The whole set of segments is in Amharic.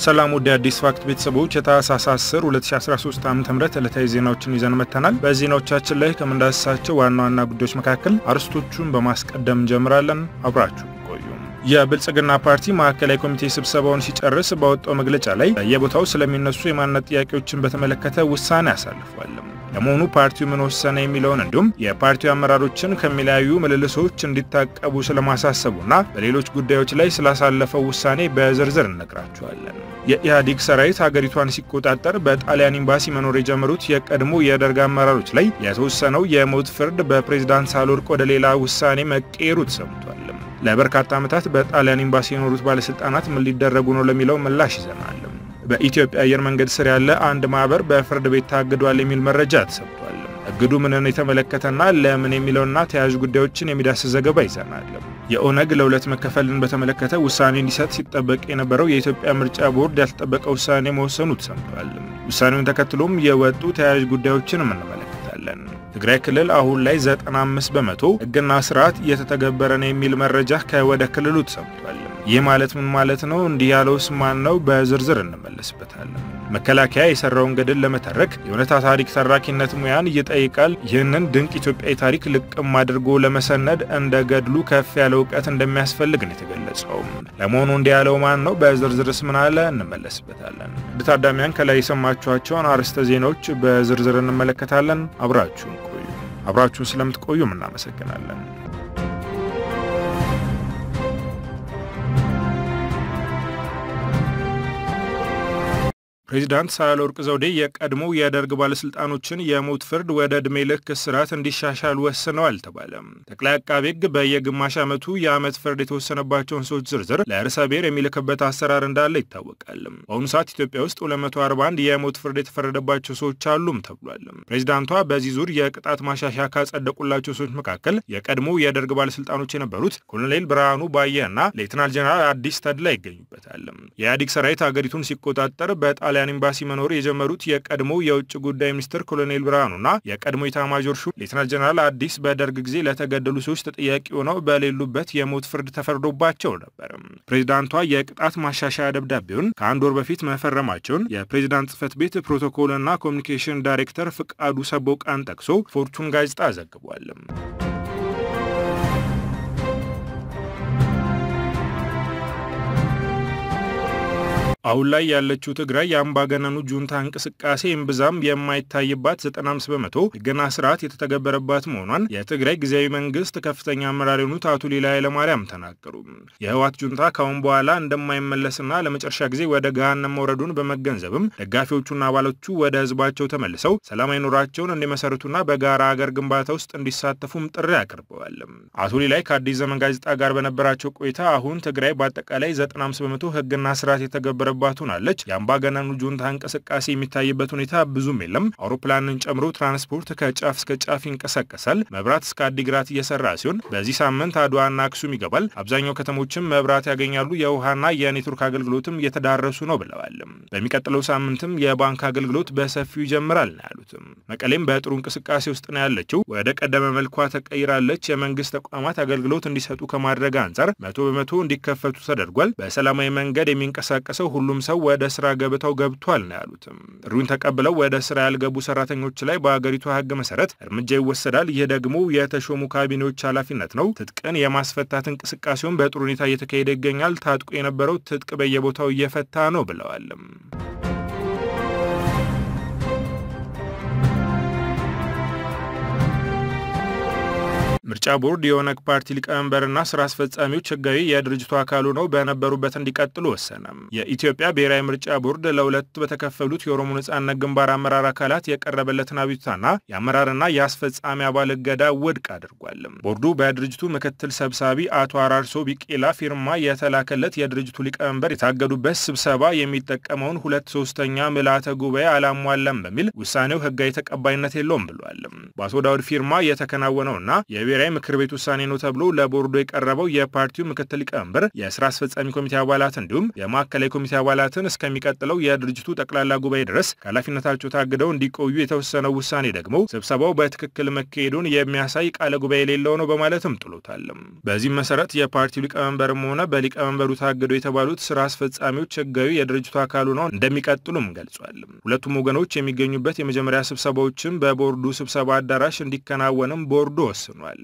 ሰላም ወደ አዲስ ፋክት ቤተሰቦች የታህሳስ 10 2013 ዓ ም ዕለታዊ ዜናዎችን ይዘን መጥተናል። በዜናዎቻችን ላይ ከምንዳስሳቸው ዋና ዋና ጉዳዮች መካከል አርዕስቶቹን በማስቀደም እንጀምራለን። አብራችሁ ቆዩ። የብልጽግና ፓርቲ ማዕከላዊ ኮሚቴ ስብሰባውን ሲጨርስ ባወጣው መግለጫ ላይ በየቦታው ስለሚነሱ የማንነት ጥያቄዎችን በተመለከተ ውሳኔ አሳልፏል። ለመሆኑ ፓርቲው ምን ወሰነ የሚለውን እንዲሁም የፓርቲው አመራሮችን ከሚለያዩ ምልልሶች እንዲታቀቡ ስለማሳሰቡና በሌሎች ጉዳዮች ላይ ስላሳለፈው ውሳኔ በዝርዝር እነግራችኋለን። የኢህአዴግ ሰራዊት ሀገሪቷን ሲቆጣጠር በጣሊያን ኤምባሲ መኖር የጀመሩት የቀድሞ የደርግ አመራሮች ላይ የተወሰነው የሞት ፍርድ በፕሬዝዳንት ሳህለወርቅ ወደ ሌላ ውሳኔ መቀየሩ ተሰምቷል። ለበርካታ ዓመታት በጣሊያን ኤምባሲ የኖሩት ባለስልጣናት ምን ሊደረጉ ነው ለሚለው ምላሽ ይዘናል። በኢትዮጵያ አየር መንገድ ስር ያለ አንድ ማህበር በፍርድ ቤት ታግዷል የሚል መረጃ ተሰጥቷል። እግዱ ምንን የተመለከተና ለምን የሚለውና ተያያዥ ጉዳዮችን የሚዳስስ ዘገባ ይዘናል። የኦነግ ለሁለት መከፈልን በተመለከተ ውሳኔ እንዲሰጥ ሲጠበቅ የነበረው የኢትዮጵያ ምርጫ ቦርድ ያልተጠበቀ ውሳኔ መወሰኑ ተሰምቷል። ውሳኔውን ተከትሎም የወጡ ተያያዥ ጉዳዮችን እንመለከታለን። ትግራይ ክልል አሁን ላይ 95 በመቶ ሕግና ስርዓት እየተተገበረ ነው የሚል መረጃ ከወደ ክልሉ ተሰምቷል። ይህ ማለት ምን ማለት ነው? እንዲህ ያለውስ ማን ነው? በዝርዝር እንመለስበታለን። መከላከያ የሰራውን ገድል ለመተረክ የእውነታ ታሪክ ተራኪነት ሙያን ይጠይቃል። ይህንን ድንቅ ኢትዮጵያዊ ታሪክ ልቅም አድርጎ ለመሰነድ እንደ ገድሉ ከፍ ያለ እውቀት እንደሚያስፈልግ ነው የተገለጸው። ለመሆኑ እንዲህ ያለው ማን ነው? በዝርዝርስ ምን አለ? እንመለስበታለን። ውድ ታዳሚያን ከላይ የሰማችኋቸውን አርዕስተ ዜናዎች በዝርዝር እንመለከታለን። አብራችሁን ቆዩ። አብራችሁን ስለምትቆዩም እናመሰግናለን። ፕሬዚዳንት ሳህለወርቅ ዘውዴ የቀድሞ የደርግ ባለስልጣኖችን የሞት ፍርድ ወደ ዕድሜ ልክ እስራት እንዲሻሻል ወስነዋል ተባለ። ጠቅላይ አቃቤ ሕግ በየግማሽ ዓመቱ የዓመት ፍርድ የተወሰነባቸውን ሰዎች ዝርዝር ለርዕሰ ብሔር የሚልክበት አሰራር እንዳለ ይታወቃል። በአሁኑ ሰዓት ኢትዮጵያ ውስጥ 241 የሞት ፍርድ የተፈረደባቸው ሰዎች አሉም ተብሏል። ፕሬዚዳንቷ በዚህ ዙር የቅጣት ማሻሻያ ካጸደቁላቸው ሰዎች መካከል የቀድሞ የደርግ ባለስልጣኖች የነበሩት ኮሎኔል ብርሃኑ ባየ እና ሌትናል ጀነራል አዲስ ተድላ ይገኙበታል። የኢህአዴግ ሰራዊት ሀገሪቱን ሲቆጣጠር በጣሊያ ጣሊያን ኤምባሲ መኖር የጀመሩት የቀድሞ የውጭ ጉዳይ ሚኒስትር ኮሎኔል ብርሃኑና የቀድሞ ኢታማዦር ሹም ሌተናል ጀነራል አዲስ በደርግ ጊዜ ለተገደሉ ሰዎች ተጠያቂ ሆነው በሌሉበት የሞት ፍርድ ተፈርዶባቸው ነበር። ፕሬዚዳንቷ የቅጣት ማሻሻያ ደብዳቤውን ከአንድ ወር በፊት መፈረማቸውን የፕሬዚዳንት ጽህፈት ቤት ፕሮቶኮልና ኮሚኒኬሽን ዳይሬክተር ፍቃዱ ሰቦቃን ጠቅሶ ፎርቹን ጋዜጣ ዘግቧል። አሁን ላይ ያለችው ትግራይ የአምባገነኑ ጁንታ እንቅስቃሴ እምብዛም የማይታይባት 95 በመቶ ሕግና ስርዓት የተተገበረባት መሆኗን የትግራይ ጊዜያዊ መንግስት ከፍተኛ አመራር የሆኑት አቶ ሌላ ኃይለማርያም ተናገሩ። የህወሓት ጁንታ ካሁን በኋላ እንደማይመለስና ለመጨረሻ ጊዜ ወደ ገሃነም መውረዱን በመገንዘብም ደጋፊዎቹና አባሎቹ ወደ ህዝባቸው ተመልሰው ሰላማዊ ኑሯቸውን እንዲመሰርቱና በጋራ አገር ግንባታ ውስጥ እንዲሳተፉም ጥሪ አቅርበዋል። አቶ ሌላይ ከአዲስ ዘመን ጋዜጣ ጋር በነበራቸው ቆይታ አሁን ትግራይ በአጠቃላይ 95 በመቶ ሕግና ስርዓት የተገበረ ባት ሆናለች። የአምባገነኑ ጁንታ እንቅስቃሴ የሚታይበት ሁኔታ ብዙም የለም። አውሮፕላንን ጨምሮ ትራንስፖርት ከጫፍ እስከ ጫፍ ይንቀሳቀሳል። መብራት እስከ አዲግራት እየሰራ ሲሆን በዚህ ሳምንት አድዋና አክሱም ይገባል። አብዛኛው ከተሞችም መብራት ያገኛሉ። የውሃና የኔትወርክ አገልግሎትም እየተዳረሱ ነው ብለዋል። በሚቀጥለው ሳምንትም የባንክ አገልግሎት በሰፊው ይጀምራል ነው ያሉትም። መቀሌም በጥሩ እንቅስቃሴ ውስጥ ነው ያለችው። ወደ ቀደመ መልኳ ተቀይራለች። የመንግስት ተቋማት አገልግሎት እንዲሰጡ ከማድረግ አንጻር መቶ በመቶ እንዲከፈቱ ተደርጓል። በሰላማዊ መንገድ የሚንቀሳቀሰው ሁሉም ሰው ወደ ስራ ገበታው ገብቷል ነው ያሉትም። ጥሪውን ተቀብለው ወደ ስራ ያልገቡ ሰራተኞች ላይ በአገሪቱ ሕግ መሰረት እርምጃ ይወሰዳል። ይህ ደግሞ የተሾሙ ካቢኔዎች ኃላፊነት ነው። ትጥቅን የማስፈታት እንቅስቃሴውን በጥሩ ሁኔታ እየተካሄደ ይገኛል። ታጥቆ የነበረው ትጥቅ በየቦታው እየፈታ ነው ብለዋል። ምርጫ ቦርድ የኦነግ ፓርቲ ሊቀመንበርና ስራ አስፈጻሚዎች ህጋዊ የድርጅቱ አካል ሆነው በነበሩበት እንዲቀጥሉ ወሰነ። የኢትዮጵያ ብሔራዊ ምርጫ ቦርድ ለሁለት በተከፈሉት የኦሮሞ ነጻነት ግንባር አመራር አካላት የቀረበለትን አቤቱታና የአመራርና የአስፈጻሚ አባል እገዳ ውድቅ አድርጓል። ቦርዱ በድርጅቱ ምክትል ሰብሳቢ አቶ አራርሶ ቢቄላ ፊርማ የተላከለት የድርጅቱ ሊቀመንበር የታገዱበት ስብሰባ የሚጠቀመውን ሁለት ሶስተኛ ምልአተ ጉባኤ አላሟላም በሚል ውሳኔው ህጋዊ ተቀባይነት የለውም ብሏል። በአቶ ዳውድ ፊርማ የተከናወነውና የብሔራዊ የብሔራዊ ምክር ቤት ውሳኔ ነው ተብሎ ለቦርዱ የቀረበው የፓርቲው ምክትል ሊቀመንበር፣ የስራ አስፈጻሚ ኮሚቴ አባላት እንዲሁም የማዕከላዊ ኮሚቴ አባላትን እስከሚቀጥለው የድርጅቱ ጠቅላላ ጉባኤ ድረስ ከኃላፊነታቸው ታግደው እንዲቆዩ የተወሰነው ውሳኔ ደግሞ ስብሰባው በትክክል መካሄዱን የሚያሳይ ቃለ ጉባኤ የሌለው ነው በማለትም ጥሎታል። በዚህም መሰረት የፓርቲው ሊቀመንበርም ሆነ በሊቀመንበሩ ታግደው የተባሉት ስራ አስፈጻሚዎች ህጋዊ የድርጅቱ አካል ሆነው እንደሚቀጥሉም ገልጿል። ሁለቱም ወገኖች የሚገኙበት የመጀመሪያ ስብሰባዎችም በቦርዱ ስብሰባ አዳራሽ እንዲከናወንም ቦርዱ ወስኗል።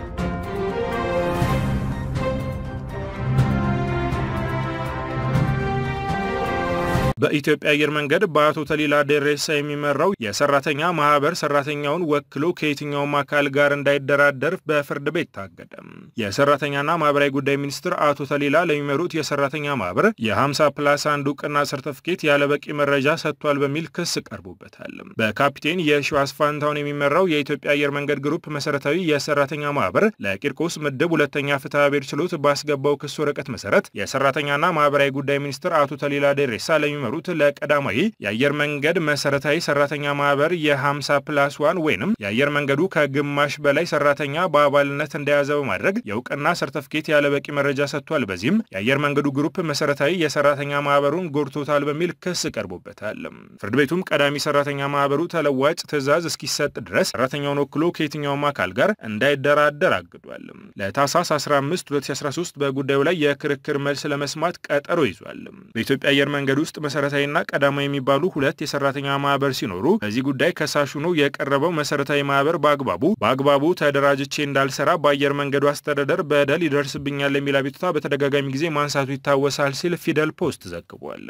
በኢትዮጵያ አየር መንገድ በአቶ ተሊላ ደሬሳ የሚመራው የሰራተኛ ማህበር ሰራተኛውን ወክሎ ከየትኛውም አካል ጋር እንዳይደራደር በፍርድ ቤት ታገደ። የሰራተኛና ማህበራዊ ጉዳይ ሚኒስትር አቶ ተሊላ ለሚመሩት የሰራተኛ ማህበር የ50 ፕላስ አንድ እውቅና ሰርተፍኬት ያለበቂ መረጃ ሰጥቷል በሚል ክስ ቀርቦበታል። በካፒቴን የሺዋስ ፋንታውን የሚመራው የኢትዮጵያ አየር መንገድ ግሩፕ መሰረታዊ የሰራተኛ ማህበር ለቂርቆስ ምድብ ሁለተኛ ፍትሐ ብሔር ችሎት ባስገባው ክስ ወረቀት መሰረት የሰራተኛና ማህበራዊ ጉዳይ ሚኒስትር አቶ ተሊላ ደሬሳ ለሚመሩ ሩት ለቀዳማዊ የአየር መንገድ መሰረታዊ ሰራተኛ ማህበር የ50 ፕላስ ዋን ወይንም የአየር መንገዱ ከግማሽ በላይ ሰራተኛ በአባልነት እንደያዘ በማድረግ የእውቅና ሰርተፍኬት ያለበቂ መረጃ ሰጥቷል። በዚህም የአየር መንገዱ ግሩፕ መሰረታዊ የሰራተኛ ማህበሩን ጎድቶታል በሚል ክስ ቀርቦበታል። ፍርድ ቤቱም ቀዳሚ ሰራተኛ ማህበሩ ተለዋጭ ትዕዛዝ እስኪሰጥ ድረስ ሰራተኛውን ወክሎ ከየትኛውም አካል ጋር እንዳይደራደር አግዷል። ለታህሳስ 15 2013 በጉዳዩ ላይ የክርክር መልስ ለመስማት ቀጠሮ ይዟል። በኢትዮጵያ አየር መንገድ ውስጥ መሰረታዊና ቀዳማዊ የሚባሉ ሁለት የሰራተኛ ማህበር ሲኖሩ በዚህ ጉዳይ ከሳሽ ሆኖ የቀረበው መሰረታዊ ማህበር በአግባቡ በአግባቡ ተደራጅቼ እንዳልሰራ በአየር መንገዱ አስተዳደር በደል ይደርስብኛል የሚል አቤቱታ በተደጋጋሚ ጊዜ ማንሳቱ ይታወሳል ሲል ፊደል ፖስት ዘግቧል።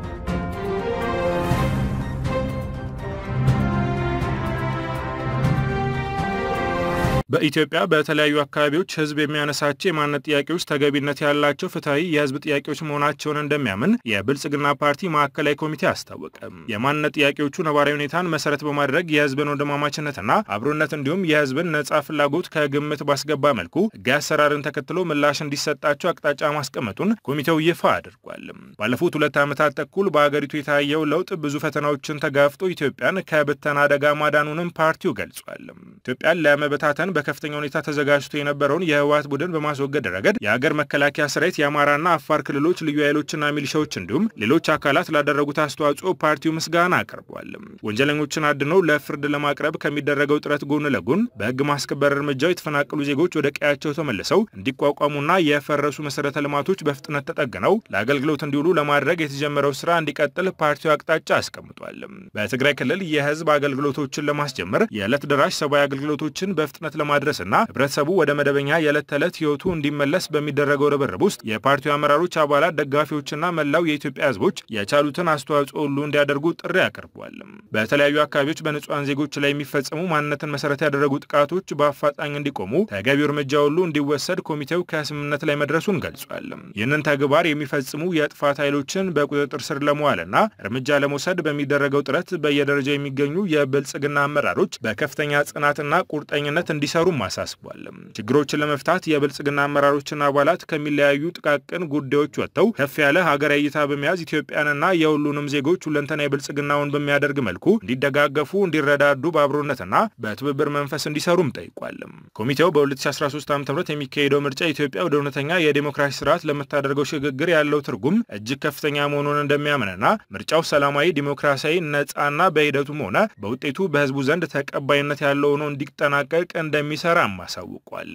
በኢትዮጵያ በተለያዩ አካባቢዎች ህዝብ የሚያነሳቸው የማንነት ጥያቄዎች ተገቢነት ያላቸው ፍትሐዊ የህዝብ ጥያቄዎች መሆናቸውን እንደሚያምን የብልጽግና ፓርቲ ማዕከላዊ ኮሚቴ አስታወቀ። የማንነት ጥያቄዎቹ ነባራዊ ሁኔታን መሰረት በማድረግ የህዝብን ወንድማማችነትና አብሮነት እንዲሁም የህዝብን ነጻ ፍላጎት ከግምት ባስገባ መልኩ ህጋዊ አሰራርን ተከትሎ ምላሽ እንዲሰጣቸው አቅጣጫ ማስቀመጡን ኮሚቴው ይፋ አድርጓል። ባለፉት ሁለት ዓመታት ተኩል በአገሪቱ የታየው ለውጥ ብዙ ፈተናዎችን ተጋፍጦ ኢትዮጵያን ከብተና አደጋ ማዳኑንም ፓርቲው ገልጿል። ኢትዮጵያን ለመበታተን በከፍተኛ ሁኔታ ተዘጋጅቶ የነበረውን የህወሓት ቡድን በማስወገድ ረገድ የሀገር መከላከያ ሰራዊት፣ የአማራና አፋር ክልሎች ልዩ ኃይሎችና ሚሊሻዎች እንዲሁም ሌሎች አካላት ላደረጉት አስተዋጽኦ ፓርቲው ምስጋና አቅርቧል። ወንጀለኞችን አድነው ለፍርድ ለማቅረብ ከሚደረገው ጥረት ጎን ለጎን በህግ ማስከበር እርምጃው የተፈናቀሉ ዜጎች ወደ ቀያቸው ተመልሰው እንዲቋቋሙና የፈረሱ መሰረተ ልማቶች በፍጥነት ተጠግነው ለአገልግሎት እንዲውሉ ለማድረግ የተጀመረው ስራ እንዲቀጥል ፓርቲው አቅጣጫ አስቀምጧል። በትግራይ ክልል የህዝብ አገልግሎቶችን ለማስጀመር የዕለት ደራሽ ሰብአዊ አገልግሎቶችን በፍጥነት ለማድረስና ህብረተሰቡ ወደ መደበኛ የዕለት ተዕለት ህይወቱ እንዲመለስ በሚደረገው ርብርብ ውስጥ የፓርቲው አመራሮች፣ አባላት፣ ደጋፊዎችና መላው የኢትዮጵያ ህዝቦች የቻሉትን አስተዋጽኦ ሁሉ እንዲያደርጉ ጥሪ አቅርቧል። በተለያዩ አካባቢዎች በንጹሐን ዜጎች ላይ የሚፈጸሙ ማንነትን መሰረት ያደረጉ ጥቃቶች በአፋጣኝ እንዲቆሙ ተገቢው እርምጃ ሁሉ እንዲወሰድ ኮሚቴው ከስምምነት ላይ መድረሱን ገልጿል። ይህንን ተግባር የሚፈጽሙ የጥፋት ኃይሎችን በቁጥጥር ስር ለመዋልና እርምጃ ለመውሰድ በሚደረገው ጥረት በየደረጃው የሚገኙ የብልጽግና አመራሮች በከፍተኛ ጽናትና ቁርጠኝነት እንዲሰሩም አሳስቧል። ችግሮችን ለመፍታት የብልጽግና አመራሮችና አባላት ከሚለያዩ ጥቃቅን ጉዳዮች ወጥተው ከፍ ያለ ሀገራዊ እይታ በመያዝ ኢትዮጵያንና የሁሉንም ዜጎች ሁለንተና የብልጽግናውን በሚያደርግ መልኩ እንዲደጋገፉ፣ እንዲረዳዱ በአብሮነትና በትብብር መንፈስ እንዲሰሩም ጠይቋል። ኮሚቴው በ2013 ዓ ም የሚካሄደው ምርጫ ኢትዮጵያ ወደ እውነተኛ የዴሞክራሲ ስርዓት ለምታደርገው ሽግግር ያለው ትርጉም እጅግ ከፍተኛ መሆኑን እንደሚያምንና ምርጫው ሰላማዊ፣ ዲሞክራሲያዊ፣ ነጻና በሂደቱም ሆነ በውጤቱ በህዝቡ ዘንድ ተቀባይነት ያለው ሆኖ እንዲጠናቀቅ እንደሚሰራም አሳውቋል።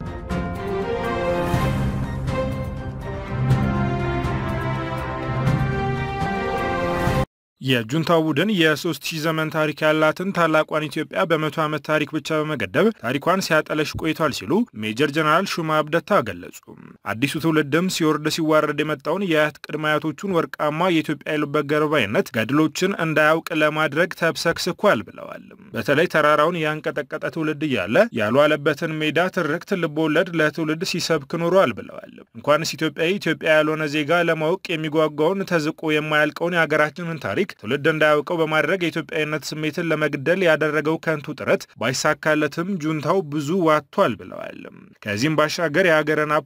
የጁንታው ቡድን የሶስት ሺህ ዘመን ታሪክ ያላትን ታላቋን ኢትዮጵያ በመቶ ዓመት ታሪክ ብቻ በመገደብ ታሪኳን ሲያጠለሽ ቆይቷል ሲሉ ሜጀር ጀነራል ሹማ አብደታ ገለጹ። አዲሱ ትውልድም ሲወርድ ሲዋረድ የመጣውን የአያት ቅድመ አያቶቹን ወርቃማ የኢትዮጵያ የልበገር ባይነት ገድሎችን እንዳያውቅ ለማድረግ ተብሰክስኳል ብለዋል። በተለይ ተራራውን ያንቀጠቀጠ ትውልድ እያለ ያልዋለበትን ሜዳ ትርክት ልቦወለድ ለትውልድ ሲሰብክ ኖሯል ብለዋል። እንኳንስ ኢትዮጵያዊ ኢትዮጵያ ያልሆነ ዜጋ ለማወቅ የሚጓጓውን ተዝቆ የማያልቀውን የሀገራችንን ታሪክ ትውልድ እንዳያውቀው በማድረግ የኢትዮጵያዊነት ስሜትን ለመግደል ያደረገው ከንቱ ጥረት ባይሳካለትም ጁንታው ብዙ ዋጥቷል ብለዋል። ከዚህም ባሻገር የሀገርን ሀብት ዘርፏል፣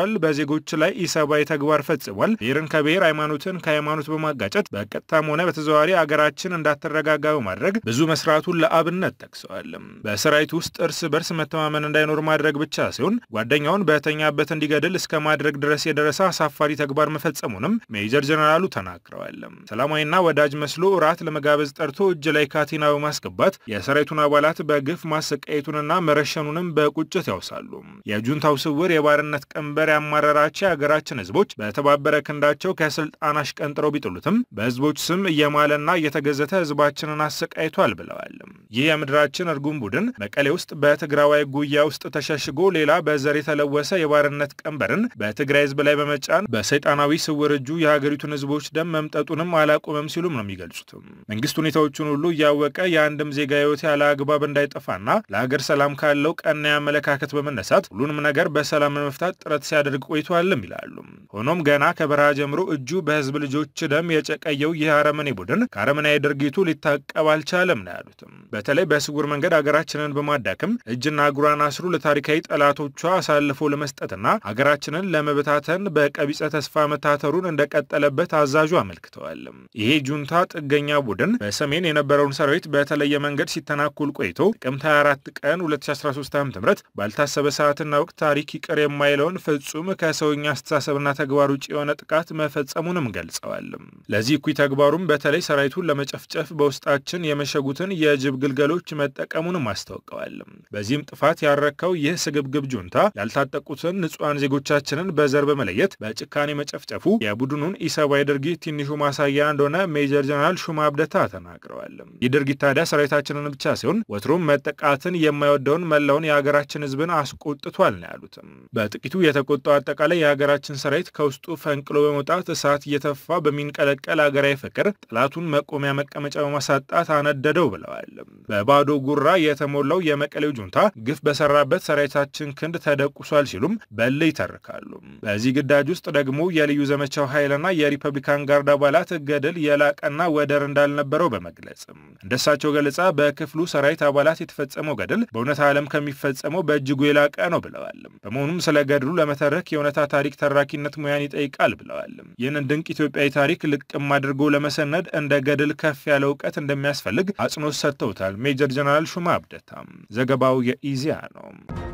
አጥፍቷል፣ በዜጎች ላይ ኢሰብአዊ ተግባር ፈጽሟል፣ ብሔርን ከብሔር ሃይማኖትን ከሃይማኖት በማጋጨት በቀጥታም ሆነ በተዘዋዋሪ አገራችን እንዳትረጋጋ በማድረግ ብዙ መስራቱን ለአብነት ጠቅሰዋል። በሰራዊት ውስጥ እርስ በርስ መተማመን እንዳይኖር ማድረግ ብቻ ሲሆን ጓደኛውን በተኛበት እንዲገድል እስከ ማድረግ ድረስ የደረሰ አሳፋሪ ተግባር መፈጸሙንም ሜጀር ጀነራሉ ተናግረዋል። ሰላማዊና ወዳጅ መስሎ እራት ለመጋበዝ ጠርቶ እጅ ላይ ካቴና በማስገባት የሰራዊቱን አባላት በግፍ ማሰቃየቱንና መረሸኑንም በቁጭት ያውሳሉ። የጁንታው ስውር የባርነት ቀንበር ያማረራቸው የሀገራችን ህዝቦች በተባበረ ክንዳቸው ከስልጣን አሽቀንጥረው ቢጥሉትም በህዝቦች ስም እየማለና እየተገዘተ ህዝባችንን አሰቃይቷል ብለዋል። ይህ የምድራችን እርጉም ቡድን መቀሌ ውስጥ በትግራዋይ ጉያ ውስጥ ተሸሽጎ ሌላ በዘር የተለወሰ የባርነት ቀንበርን በትግራይ ህዝብ ላይ በመጫን በሰይጣናዊ ስውር እጁ የሀገሪቱን ህዝቦች ደም መምጠጡንም አላቆመም ሲሉም ነው የሚገልጹትም። መንግስት ሁኔታዎቹን ሁሉ እያወቀ የአንድም ዜጋ ህይወት ያለ አግባብ እንዳይጠፋና ለሀገር ሰላም ካለው ቀና አመለካከት በመነሳት ሁሉንም ነገር በሰላም ለመፍታት ጥረት ሲያደርግ ቆይቷልም ይላሉ። ሆኖም ገና ከበረሃ ጀምሮ እጁ በህዝብ ልጆች ደም የጨቀየው ይህ አረመኔ ቡድን ከአረመናዊ ድርጊቱ ሊታቀብ አልቻለም ነው ያሉትም። በተለይ በስውር መንገድ ሀገራችንን በማዳከም እጅና እግሯን አስሩ ለታሪካዊ ጠላቶቿ አሳልፎ ለመስጠትና ሀገራችንን ለመበታተን በቀቢጸ ተስፋ መታተሩን እንደቀጠለበት አዛዡ አመልክተዋል። ይሄ ጁንታ ጥገኛ ቡድን በሰሜን የነበረውን ሰራዊት በተለየ መንገድ ሲተናኩል ቆይቶ ጥቅምት 24 ቀን 2013 ዓ ም ባልታሰበ ሰዓትና ወቅት ታሪክ ይቅር የማይለውን ፍጹም ከሰውኛ አስተሳሰብና ተግባር ውጭ የሆነ ጥቃት መፈጸሙንም ገልጸዋል። ለዚህ እኩይ ተግባሩም በተለይ ሰራዊቱን ለመጨፍጨፍ በውስጣችን የመሸጉትን የጅብ ግልገሎች መጠቀሙንም አስታውቀዋል። በዚህም ጥፋት ያረካው ይህ ስግብግብ ጁንታ ያልታጠቁትን ንጹሐን ዜጎቻችንን በዘር በመለየት በጭካኔ መጨፍጨፉ የቡድኑን ኢሰብአዊ ድርጊት ትንሹ ማሳያ እንደሆነ ሜጀር ጀነራል ሹማ አብደታ ተናግረዋል። ይህ ድርጊት ታዲያ ሰራዊታችንን ብቻ ሲሆን ወትሮም መጠቃትን የማይወደውን መላውን የሀገራችን ሕዝብን አስቆጥቷል ነው ያሉትም። በጥቂቱ የተቆጣው አጠቃላይ የሀገራችን ሰራዊት ከውስጡ ፈንቅሎ በመውጣት እሳት እየተፋ በሚንቀለቀል ሀገራዊ ፍቅር ጠላቱን መቆሚያ መቀመጫ በማሳጣት አነደደው ብለዋል። በባዶ ጉራ የተሞላው የመቀሌው ጁንታ ግፍ በሰራበት ሰራዊታችን ክንድ ተደቁሷል ሲሉም በል ይተርካሉ። በዚህ ግዳጅ ውስጥ ደግሞ የልዩ ዘመቻው ኃይልና የሪፐብሊካን ጋርድ አባላት ገድል የላቀና ወደር እንዳልነበረው በመግለጽ እንደሳቸው ገለጻ በክፍሉ ሰራዊት አባላት የተፈጸመው ገድል በእውነት ዓለም ከሚፈጸመው በእጅጉ የላቀ ነው ብለዋል። በመሆኑም ስለ ገድሉ ለመተረክ የእውነታ ታሪክ ተራኪነት ሙያን ይጠይቃል ብለዋል። ይህንን ድንቅ ኢትዮጵያዊ ታሪክ ልቅም አድርጎ ለመሰነድ እንደ ገድል ከፍ ያለ እውቀት እንደሚያስፈልግ አጽንኦት ሰጥተውታል ሜጀር ጀነራል ሹማ አብደታ። ዘገባው የኢዜአ ነው።